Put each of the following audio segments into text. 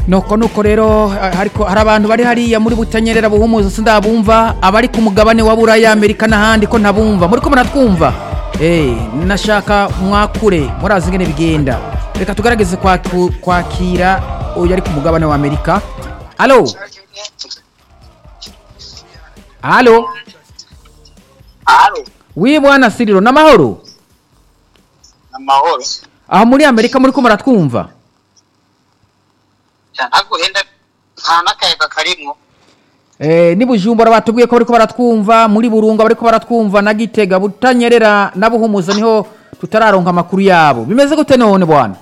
nuko nuko rero ariko hari abantu bari hariya muri butanyerera buhumuza sindabumva abari ku mugabane wa buraya amerika n'ahandi ko ntabumva muri ko muratwumva eh nashaka mwakure murazi ingene bigenda reka tugarageze kwaku- kwakira uyu ari ku mugabane wa amerika alo alo Halo, wi bwana siriro n'amahoro amahoro. aho muri amerika muri ko muratwumva Ntabwo henda nta n'akayaga karimwo. Eh, ni bujumbura batubwiye ko bariko baratwumva muri burunga bariko baratwumva na gitega butanyerera na buhumuza niho tutararonka amakuru yabo bimeze gute none bwana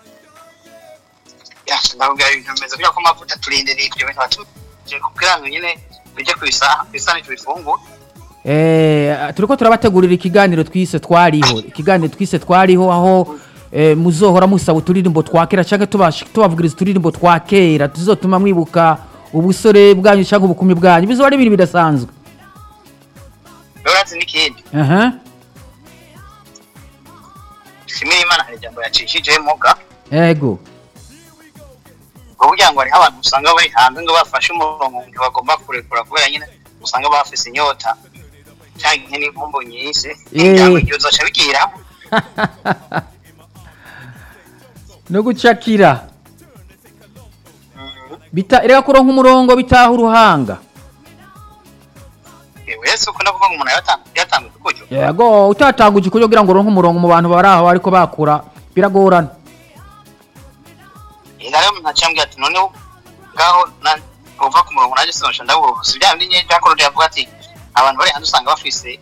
Ya, ndavuga ibintu bimeze kugira ko amavuta turindiriye ibyo bintu batuje kugira ngo nyine bijye ku isaha ku isaha tubifungura. Eh, turiko turabategurira ikiganiro twise twariho ikiganiro twise twariho aho eh, muzohora musaba uturirimbo twa kera canke tubash- tubavugiriza uturirimbo twa kera tuzotuma mwibuka ubusore bwanyu canke ubukumi bwanyu bizoba ari ibintu bidasanzwe Rero urazi n'ikindi. aha Shimira Imana hari ijambo yacishije muga. ego Ngo kugira ngo hariho abantu usanga bari hanze ngo bafashe umurongo ngo bagomba kurekura kubera nyine usanga bafise inyota cyangwa n'inkumbu nyinshi. Eh. Ijambo iryo zoca bigiramo. no gucakira bita erega kuronka umurongo bitaha uruhanga Wese uko ndavuga ngo umuntu yatanga yatanga udukujo. yego utatanguje kugira kugira ngo uronke umurongo mu bantu bari aho ariko bakura biragorana Ina rero ntacambye ati none ngaho na uva ku murongo nanjye sinosha ndaburo si bya bindi nyine Jacob yavuga ati abantu bari hanze usanga bafise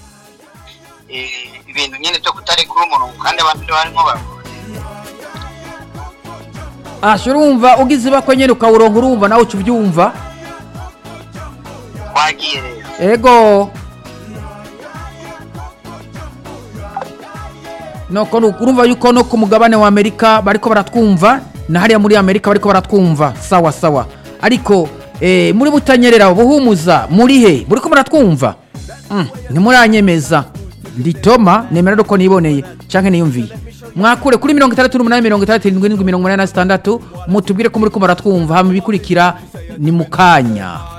eh, ibintu nyine byo kutarekura umurongo kandi abantu byo barimo barakora asha urumva ugize ibakwe nyene ukawuronka urumva nawe uca uvyumva twagiye rero ego noko nuko urumva yuko no ku mugabane wa amerika bariko baratwumva na hariya muri amerika bariko baratwumva sawa sawa ariko eh, muri butanyerera buhumuza muri he buriko muratwumva mm, ntimuranyemeza ndi toma nemera ko niboneye canke niyumviye mwakure kuri mirongo itandatu n'umunani mirongo itandatu irindwi n'indwi mirongo umunani na zitandatu mutubwire ko muri ko muratwumva hama ibikurikira ni mu kanya